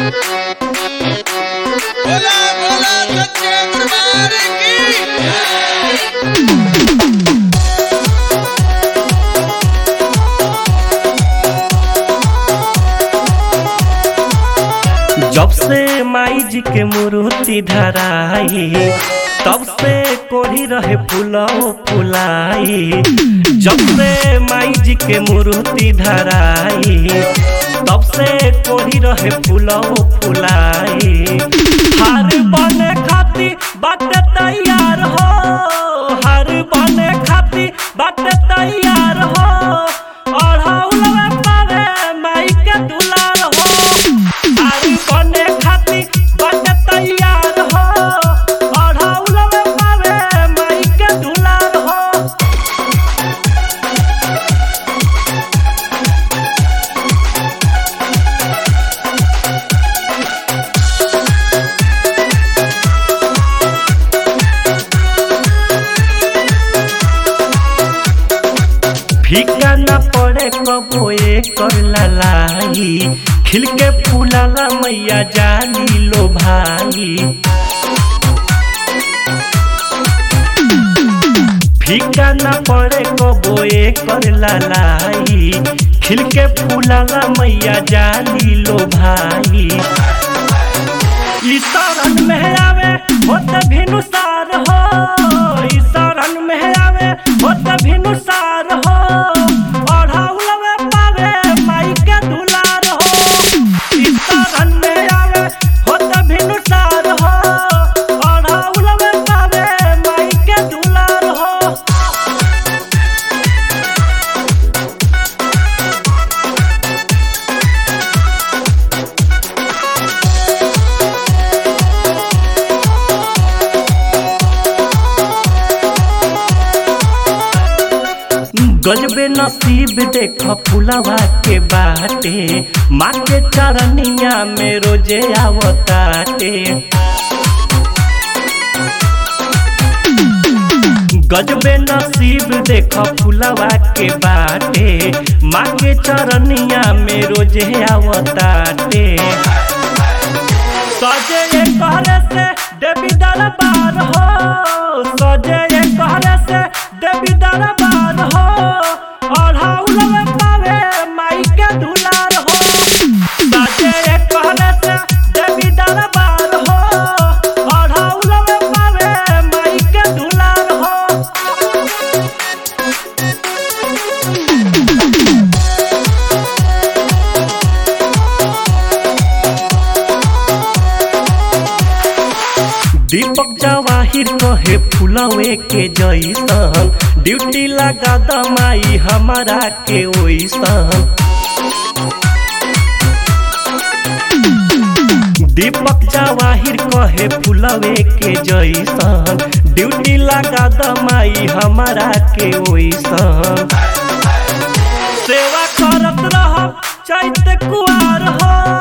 बोला बोला सच्चे दरबार की जब से माई जी के मूर्ति धराई तब से कोढ़ी रहे फूलो फुलाई जब से माई जी के मूर्ति धराई तब से कोढ़ी रहे फूलो फुलाई हार बने खाती बात तैयार हो हार बने खाती बात तैयार हो अढ़ौलवा पावे माई के दुलार हो आरी बने खाती बन तैयार हो अढ़ौलवे पावे माई के दुलार हो फीका न पड़े कबो कर ललाई खिल के फूलाला मैया जाली लो भाई फीका न पड़े कबो कर ललाई खिल के फूलाला मैया जाली लो भाई ई शरण में आवे होत भिनुसार हो ई शरण में आवे होत भिनुसार हो अढ़ौलवे पावे माई के दुलार हो ई शरण में आवे होत भिनुसार हो अढ़ौलवे पावे माई के दुलार हो गजबे नसीब देख फुलवा के बाटे माँ के चरनिया में रोजे आवताटे गजबे नसीब देख फुलवा के बाटे माँ के चरनिया में रोजे आवताटे सजे ये कहरे से देवी दरबार हो सजे ये कहरे से देवी दरबार हो अढ़ौलवे पावे माई के दुलार हो सजे ये कहरे से देवी दरबार हो अढ़ौलवे पावे माई के दुलार हो दीपक जवाहिर कहे फुलवे के जैसन ड्यूटी लगा दमाई हमारा के ओइसन दीपक जवाहिर कहे फुलवे के जैसन ड्यूटी लगा दमाई हमारा के ओइसन सेवा करत रहब चैत कुआर हो